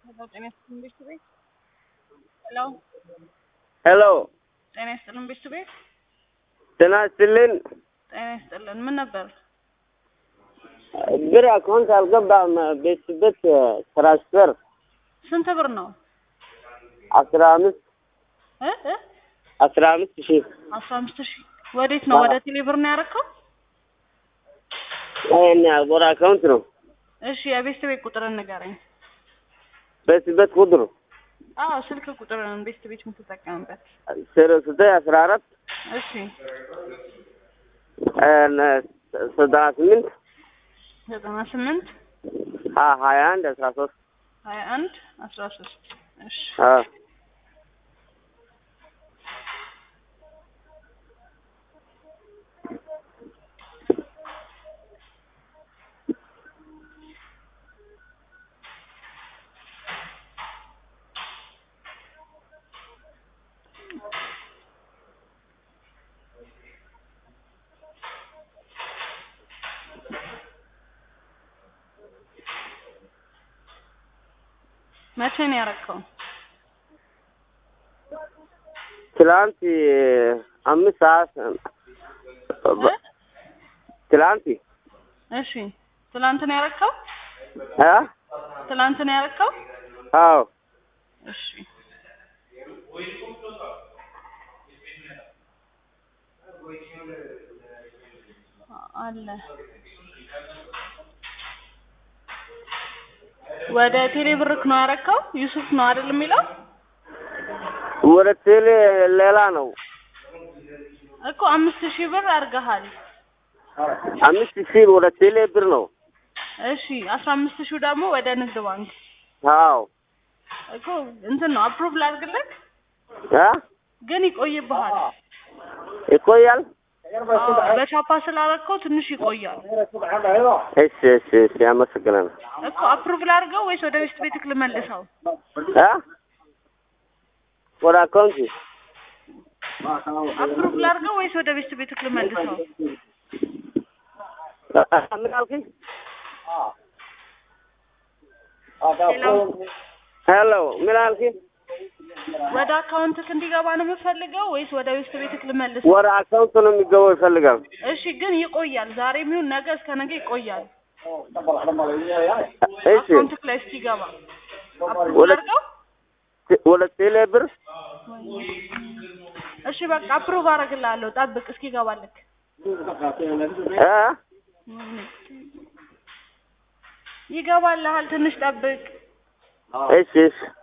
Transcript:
ሄሎ ጤና ይስጥልን ቤት ቤት ሄሎ ሄሎ ጤና ይስጥልን ቤት ቤት ጤና ይስጥልን። ጤና ይስጥልን ምን ነበር? ብር አካውንት አልገባም። ቤትበት ትራንስፈር ስንት ብር ነው? አስራ አምስት እ እ አስራ አምስት ሺህ አስራ አምስት ሺህ ወዴት ነው? ወደ ቴሌ ብር ነው ያደረከው? ይሄን ወደ አካውንት ነው። እሺ የቤት ቤት ቁጥርን ንገረኝ። ቤትበት ቁጥሩ አዎ ስልክ ቁጥርን ቤት ቤት የምትጠቀምበት። ዜሮ ዘጠኝ አስራ አራት እሺ ዘጠና ስምንት ዘጠና ስምንት ሀያ አንድ አስራ ሶስት ሀያ አንድ አስራ ሶስት እሺ መቼ ነው ያደረከው? ትላንት አምስት ሰዓት ትላንት እሺ ትላንት ነው ያደረከው? አ ትላንት ነው ያደረከው? አዎ እሺ አለ ወደ ቴሌ ብርክ ነው ያደረከው? ዩሱፍ ነው አይደል የሚለው? ወደ ቴሌ ሌላ ነው። እኮ አምስት ሺህ ብር አድርገሃል። አምስት ሺህ ወደ ቴሌ ብር ነው። እሺ አስራ አምስት ሺህ ደግሞ ወደ ንግድ ባንክ አዎ እኮ እንትን ነው አፕሩቭ ላድርግልህ፣ አ ግን ይቆይብሃል። ይቆያል። አዎ፣ በቻፓ ስላደረከው ትንሽ ይቆያል እሺ እሺ እሺ አመሰግናለሁ። እኮ አፕሩቭ ላድርገው ወይስ ወደ ቤት ቤትክ ልመልሰው? አ ወደ አካውንት አፕሩቭ ላድርገው ወይስ ወደ ቤት ቤትክ ልመልሰው? ምን አልከኝ? ሄሎ ሄሎ ምን አልከኝ? ወደ አካውንትክ እንዲገባ ነው የምፈልገው ወይስ ወደ ቤት ቤትክ ልመልሰው? ወደ አካውንት ነው የሚገባው ይፈልጋል። እሺ ግን ይቆያል። ዛሬ የሚሆን ነገ እስከ ነገ ይቆያል። እሺ አካውንትክ ላይ እስኪገባ አፕሩቭ ወደ- ላድርገው? ወደ ቴሌ ብር እሺ በቃ አፕሩቭ አደርግልሃለሁ። ጠብቅ እስኪገባልክ። አ ይገባልሃል። ትንሽ ጠብቅ። እሺ እሺ